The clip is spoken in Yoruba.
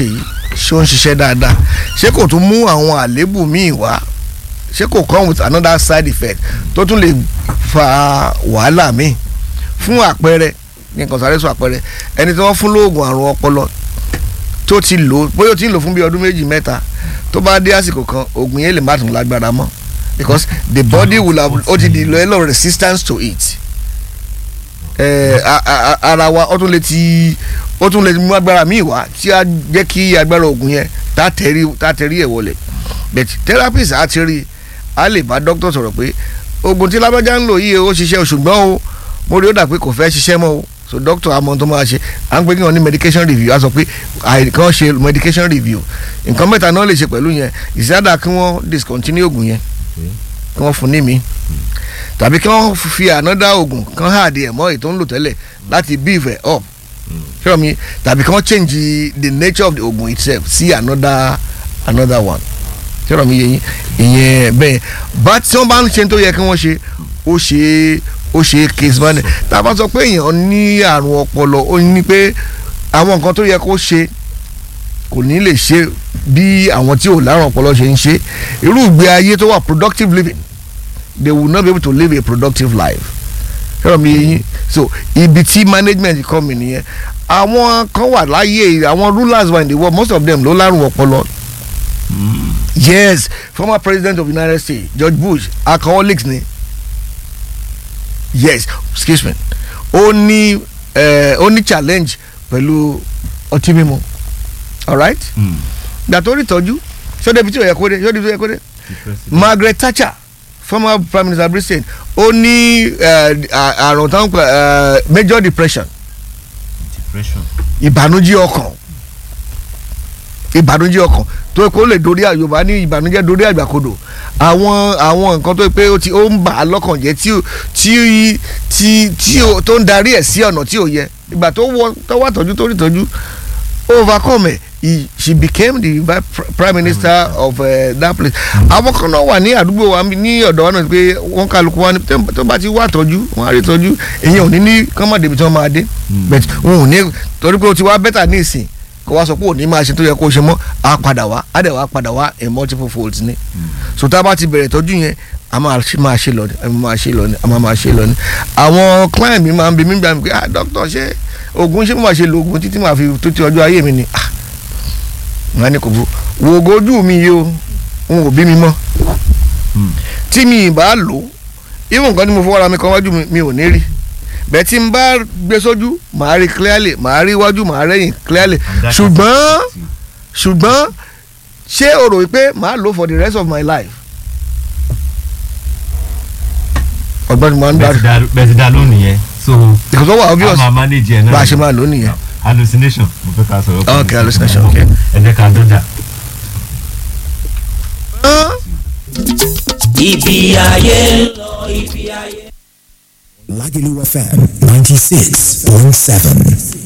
ṣe yìí ṣé ó ń ṣiṣẹ́ dáadáa ṣé kò tún mú àwọn àléébù míì wá ṣé kò come with another side effect tó tún lè fa wàhálà míì fún àpẹẹrẹ ní nǹkan sáré sọ àpẹẹrẹ ẹni tí wọ́n fún lóògùn àrùn ọpọlọ tó ti lò bóyá ó ti ń lò fún bí ọdún méjì mẹ́ta tó bá dé àsìkò kan oògùn yẹn lè má tún lágbára mọ́ because the body will have ó ti di level of resistance to it ẹ a- a- a- ara wa ó tún lè ti ó tún lè mú agbára míì wá tí a jẹ́ kí agbára oògùn yẹn tá tẹ̀rí tá tẹ̀rí ẹ̀ wọlé but therapist á ti rí a lè bá doctor sọ̀rọ̀ pé oògùn tí lábájá ń lò yìí ó ṣiṣẹ́ o ṣùgbọ́n o mo rí ó dà pé kò fẹ́ ṣiṣẹ́ mọ́ o so doctor àmọ́ tó máa ṣe à ń pè kí wọ́n ní medication review a sọ pé àìkàn ṣe medication review nǹkan mẹ́ta náà lè ṣe pẹ̀lú yẹn ìsádà kí wọ́n discontinue oògùn yẹn kí wọ́n fún ní mi tàbí kí wọ́n fi another oògùn kan háàdì ẹ̀ mọ́ èyí tó ń lò tẹ́lẹ̀ láti beef ẹ̀ up ṣé mi tàbí kí wọ́n change the nature of the oògùn itself sí another another one ṣé mi yẹ yín ìyẹn bẹ́ẹ̀ bá tí wọ́n bá ń ṣe tó yẹ kí wọ́n ṣe ó ṣe é ó ṣe é case management tá a bá sọ pé èèyàn ní àrùn ọpọlọ ó ní pé àwọn nǹkan tó yẹ kó ṣe kò ní lè ṣe bí àwọn tí ò lárùn ọpọlọ ṣe ń ṣe irú ìgbé ayé tó wà productive living they will not be able to live a productive life ṣé mi yẹ yín so ibi tí management come in nìyẹn àwọn kan wà láyé àwọn rulers were in the world most of them ló lárùn ọpọlọ yes former president of the united states george bush alcoholics ni yes excuse me ó ní eh, ó ní challenge pẹ̀lú ọtí mímu alright gbà tó rí tọ́jú ṣọ́dọ̀ ibi tí ò yẹ kó dé ṣọ́dọ̀ ibi tí ò yẹ kó dé margaret thatcher former prime minister of britain ó ní eh, à- àrùn tó ń pè eh, major depression depression ìbànújẹ́ ọkàn ìbànújẹ́ ọkàn tó kó lè dorí àyùbá ní ìbànújẹ́ dorí àgbàkodò àwọn àwọn nǹkan tó pé ó ti ó ń bà á lọ́kàn jẹ́ tí ó- tí tí tí ó- tó ń darí ẹ̀ sí ọ̀nà tí ò yẹ ìgbà tó wọ tó wà tọ́jú tó rí tọ́jú overcome ẹ̀ he- she became the vi- pr- prime minister of uh, that place àwọn kan náà wà ní àdúgbò wa ní ọ̀dọ̀ wa náà pé wọ́n kálukú wa ní tó- tó bá ti wà tọ́jú wọ́n á rí tọ́jú èyàn ò ní ní kọ́mọ̀dé ibi tí wọ́n máa dé but wọn ò ní torí pé o ti wá bẹ́tà ní ìsìn kó wá sọ pé òní máa ṣe tó yẹ kó ṣe mọ́ á padà wá á dẹ̀ wá padà wá in multiple folds ni so tá a bá ti bẹ̀rẹ̀ tọ́jú yẹn a máa ṣe máa ṣe lọ ni a máa ṣe lọ ni a máa máa ṣe lọ ni àwọn client mi máa ń bi mí gbà mí pé ah doctor ṣé oògùn ṣé mo máa ṣe lo oògùn títí màá fi tó ti ọjọ́ ayé mi ni ah wọn á ní kò bú wo ògo ojú mi yìí o n ò bí mi mọ́ tí mi ì bá lò ó even nǹkan tí mo fọwọ́ ra mi kan wájú mi mi ò ní rí bẹ́ẹ̀ tí n bá gbé sójú màá rí clearly màá rí iwájú màá rẹ́yìn clearly ṣùgbọ́n ṣùgbọ́n ṣé o rò wípé màá lò for the rest of my life. ọgbọ́n mi máa ń bẹ́ẹ̀ ti darí dá- bẹ́ẹ̀ ti dá lónìí yẹn so because ó wà obvious a máa manage ẹ̀ náà bá a ṣe máa lò ó nìyẹn. hallucination mo fẹ́ ká sọ̀rọ̀ Okay, hallucination, okay. ẹ jẹ́ ká dọ́jà. ibi ayé ń lọ ibi ayé. Lagelu FM 96.7.